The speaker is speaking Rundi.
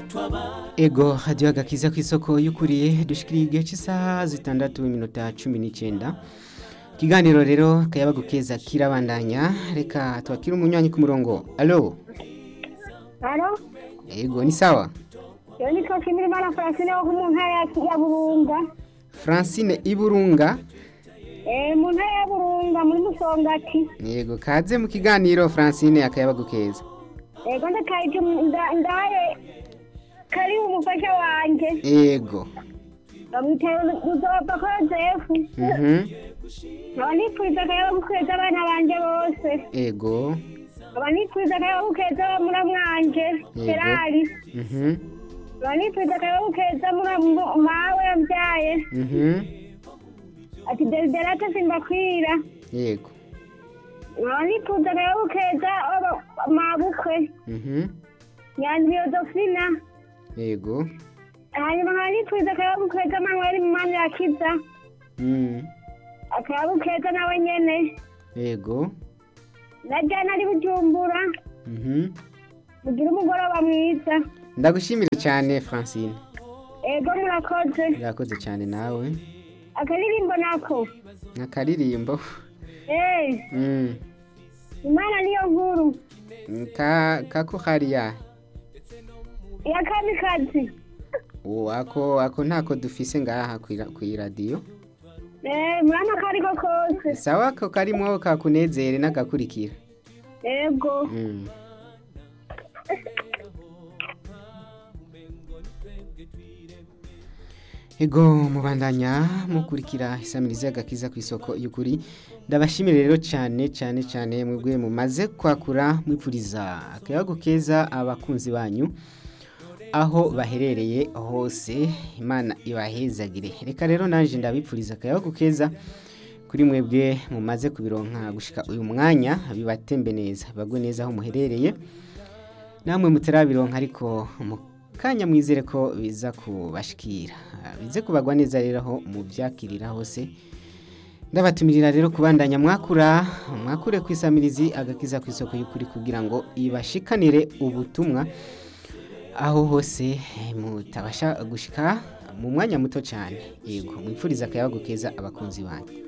ego hadiyo agakiza ku isoko y'ukuriye dushikiriye igihe cy'isaha zitandatu iminota cumi n'icyenda ikiganiro rero kayabagu keza kirabandanya reka tubakire umunywanyi ku murongo alo Halo, ego ni sawa yo nitwa Shimirimana Francine wo mu ntara ya- ya Burunga. francine iburunga Eh, mu ntara ya Burunga muri Musongati. yego kaze mu kiganiro francine akayabagu keza Ego ndakaje nda- ndaye kari umufasha wanje. ego Bamwitaye Muzopfa ko Joseph. mhm Nkaba nipfuza akayabo kweza abana banje bose. ego Nkaba nipfuza akayabo keza mura mwanje. Yego. Ferari. mhm Nkaba nipfuza akayabo keza mura mu- mawe yabyaye. mhm Ati Desiderata simbakwira. yego Nkaba nipfuza akayabo keza aba- mabukwe. mhm Nyanzi Yozofina. yego hanyuma nkaba nipfuza akayabo keza manweri mu mani yakiza mhm akayabo keza nawe nyene yego na jana ari bujumbura mhm mugire umugoroba mwiza ndagushimire cyane francine ego murakoze urakoze cyane nawe akaririmbo nako akaririmbo Eh, mm. imana niyo nkuru ka kako hariya iya kamikazi uwo ako ako ntako dufise ngaha ku iradiyo Eh, murama kariko kose sawa ako karimo kakunezere n'agakurikira ego mm. ego mubandanya mukurikira isamiriza y'agakiza ku isoko y'ukuri ndabashimire rero cyane cyane cyane mwebwe mumaze kwakura mwipfuriza akayago keza abakunzi banyu aho baherereye hose imana ibahezagire reka rero naje ndabipfuriza akayago keza kuri mwebwe mumaze kubironka gushika uyu mwanya bibatembe neza bagwe neza aho muherereye namwe mutarabironka ariko mu kanya mwizere ko biza kubashikira bize kubagwa neza rero aho mubyakirira hose ndabatumirira rero kubandanya mwakura mwakure ku isamirizi agakiza ku isoko y'ukuri kugira ngo ibashikanire ubutumwa aho hose mutabasha gushika mu mwanya muto cyane yego mwipfuriza akayabagu keza abakunzi banyu